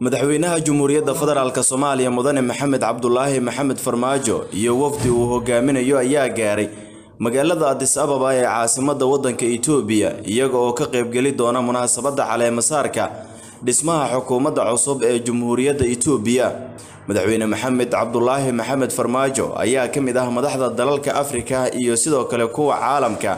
madaxweynaha Jamhuuriyadda Federaalka Soomaaliya Mudane Maxamed Cabdulaahi Maxamed Farmaajo iyo wafdi uu hogaaminayo ayaa gaaray magaalada Addis Ababa ee caasimadda waddanka Itoobiya iyaga oo ka qaybgeli doona munaasabadda caleemasaarka dhismaha xukuumadda cusub ee Jamhuuriyadda Itoobiya madaxweyne Maxamed Cabdulaahi Maxamed Farmaajo ayaa ka mid ah madaxda dalalka Afrika iyo sidoo kale kuwa caalamka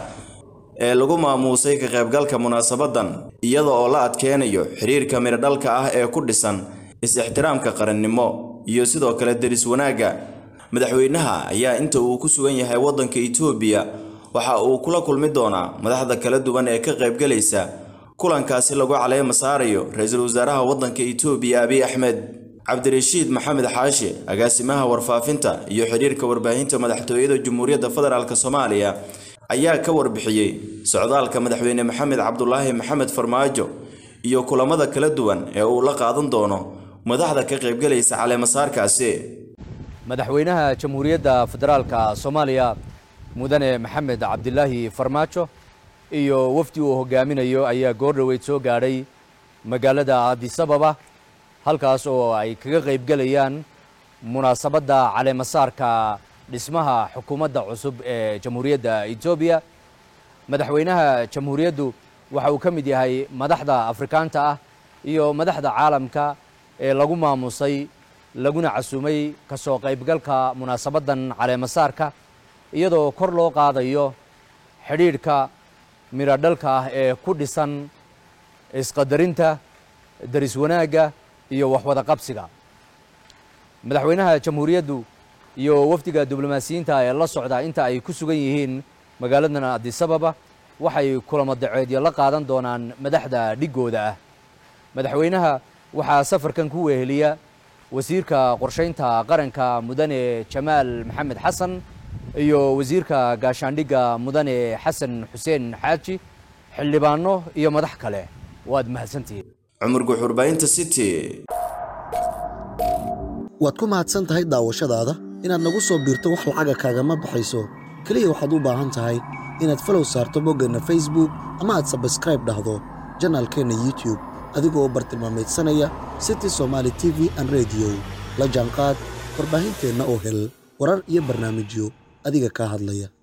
ee lagu maamuusay ka qaybgalka munaasabadan iyada oo la adkeynayo xiriirka miradhalka ah ee ku dhisan is-ixtiraamka qarannimo iyo sidoo kale deris wanaagga madaxweynaha ayaa inta uu ku sugan yahay waddanka Itoobiya waxa uu kula kulmi doonaa madaxda kala duwan ee ka qaybgalaysa kulankaasi lagu caleema saarayo ra-iisul wasaaraha waddanka Itoobiya Abiy Ahmed cabdirashiid maxamed xaashi agaasimaha warfaafinta iyo xiriirka warbaahinta madaxtooyada Jamhuuriyadda Federaalka Soomaaliya ayaa ka warbixiyey socdaalka madaxweyne maxamed cabdulaahi maxamed farmaajo iyo kulamada kala duwan ee uu la qaadan doono madaxda ka qaybgalaysa caleemasaarkaasi madaxweynaha jamhuuriyadda federaalka soomaaliya mudane maxamed cabdilaahi farmaajo iyo wafdi uu hogaaminayo ayaa goor dhoweyd soo gaadhay magaalada addis ababa halkaas oo ay kaga qaybgelayaan munaasabadda caleemasaarka dhismaha xukuumadda cusub ee jamhuuriyadda etoobiya madaxweynaha jamhuuriyaddu waxa uu ka mid yahay madaxda afrikaanta ah iyo madaxda caalamka ee lagu maamusay laguna casuumay ka soo qaybgalka munaasabaddan caleemasaarka iyadoo kor loo qaadayo xidhiidhka miradhalka ah ee ku dhisan isqadarinta deris wanaagga iyo waxwada qabsiga madaxweynaha jamhuuriyaddu iyo wafdiga diblomaasiyiinta ee la socda inta ay ku sugan yihiin magaaladan addis ababa waxay kulamo daceedyo la qaadan doonaan madaxda dhigooda ah madaxweynaha waxaa safarkan ku weheliya wasiirka qorshaynta qaranka mudane jamaal maxamed xasan iyo wasiirka gaashaandhigga mudane xasan xuseen xaaji xildhibaano iyo madax kale waad mahadsantihiin cumar guxurbaahinta city waad ku mahadsan tahay daawashadaada inaad nagu soo biirto wax lacaga kaagama baxayso keliya waxaad u baahan tahay inaad falow saarto boggeenna facebook ama aad sabskraib dhahdo janaalkeenna youtube adigoo bartilmaamaydsanaya city somaali t v an rediyo la jaanqaad warbaahinteenna oo hel warar iyo barnaamijyo adiga kaa hadlaya